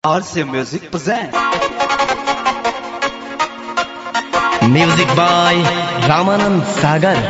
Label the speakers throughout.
Speaker 1: RC Music present.
Speaker 2: Music by Ramanand Sagar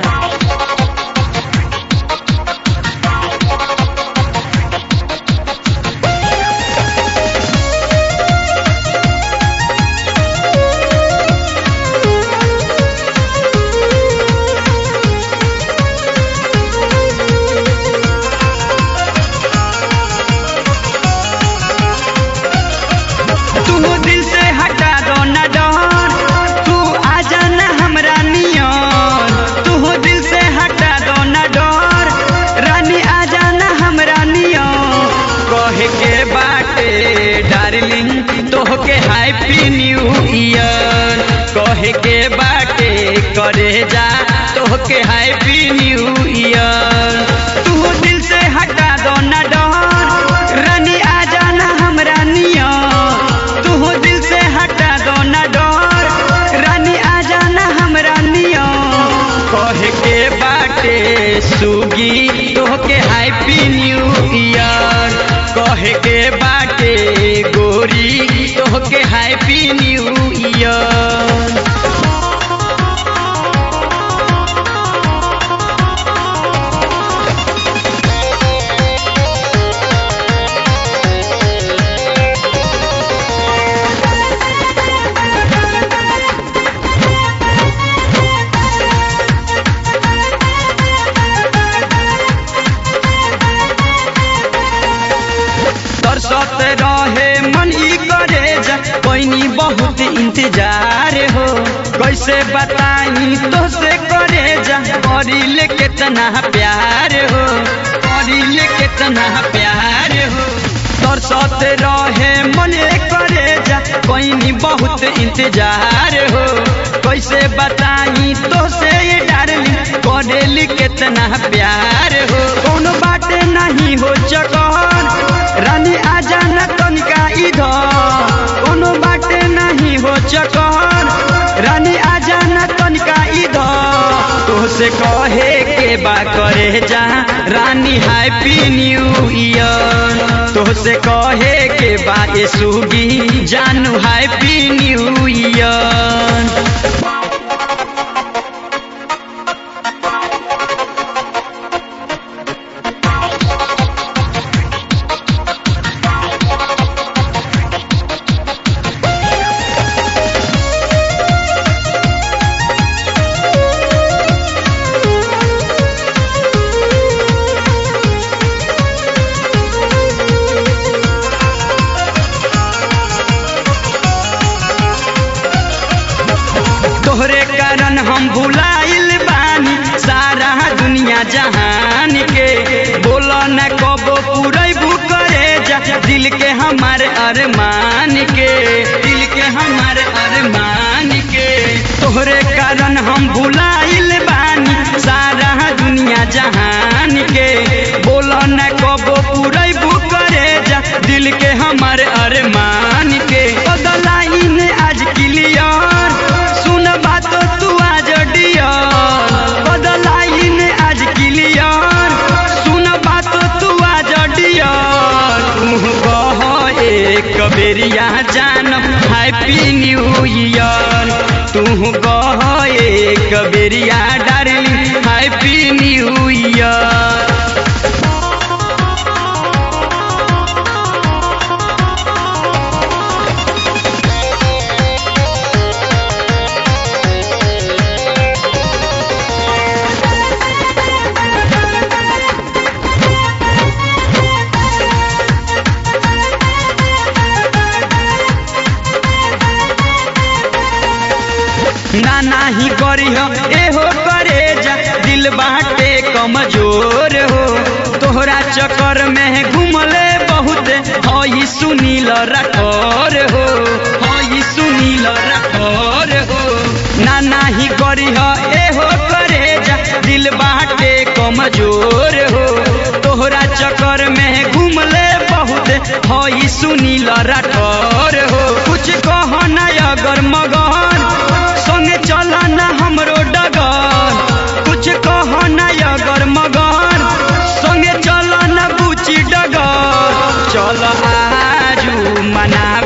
Speaker 3: तू दिल से हटा दो ना डर तू आ जाना हमरा नियन तू दिल से हटा दो ना डर रानी आ जाना हमरा नियन कहे के बाटे डार्लिंग तोहके हैप्पी न्यू ईयर कहे के बाटे करे जा तोहके हैप्पी न्यू ईयर तू दिल से हटा दो ना डर रानी आ जाना हमरा नियन तू दिल से हटा दो ना डर रानी आ जाना हमरा नियन कहे के बाटे सुगी तोहके हैप्पी न्यू ईयर कहे के बाटे गोरी तोहके हैप्पी न्यू ईयर तरसत रहे मन ई करे जा कोइनी बहुत इंतजार हो कैसे बताई तो से करे जा करिले कितना प्यार हो करिले कितना प्यार हो तरसत रहे मन ई करे जा कोइनी बहुत इंतजार हो कैसे बताई तो से ये डारली करेली कितना प्यार हो कोनो बाटे नहीं हो चकर रानी आ जाना तनिका इधर कोनो बाटे नहीं हो चकर रानी आ जाना तनिका इधर तोहसे कहे के बा करे जा रानी हैप्पी न्यू ईयर तोहसे कहे के बा ए सुगी जानू हैप्पी न्यू ईयर तोहरे कारण हम भुलाइल बानी सारा दुनिया जहान के बोलो न कबो पुरैबू करे जा दिल के हमारे अरमान के दिल के हमारे अरमान के तोहरे कारण हम भुलाइल बानी सारा दुनिया जहान के बोलो न कबो पुरैबू करे जा दिल के हमारे अरमान के बदलाइन आज क्लियर सुन बात तू आज डियर बदलाइन आज क्लियर सुन बात तू आज डियर तू कह एक बेरिया जान हैप्पी न्यू ईयर तू कह एक बेरिया डार्लिंग हैप्पी न्यू ईयर ना नाही करी हो एहो करे जा दिल बाटे कमजोर हो तोहरा चक्कर में घूमले बहुत हई सुनील रखोर हो हई सुनील रखोर हो ना नाही करी हो एहो करे जा दिल बाटे कमजोर हो तोहरा चक्कर में घूमले बहुत हई सुनील रखोर हो कुछ कह ना अगर मगन संगे चल ना हमरो डगर कुछ कह ना अगर मगर संगे चल ना बुची डगर चल आजू मना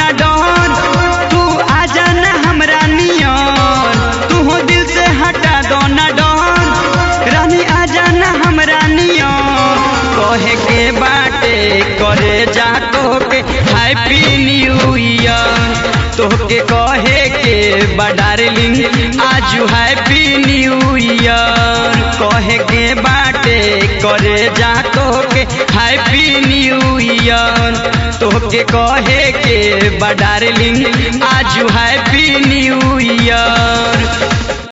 Speaker 3: ना डर तू आ जाना हमरा नियर तू हो दिल से हटा दो ना डर रानी आ जाना हमरा नियर कहे के बाटे करे जा तोके हैप्पी न्यू ईयर तोके कहे के बा डार्लिंग आज हैप्पी न्यू ईयर कहे के बाटे करे जा तोके हैप्पी न्यू ईयर तोके कहे के बा डार्लिंग आज हैप्पी न्यू ईयर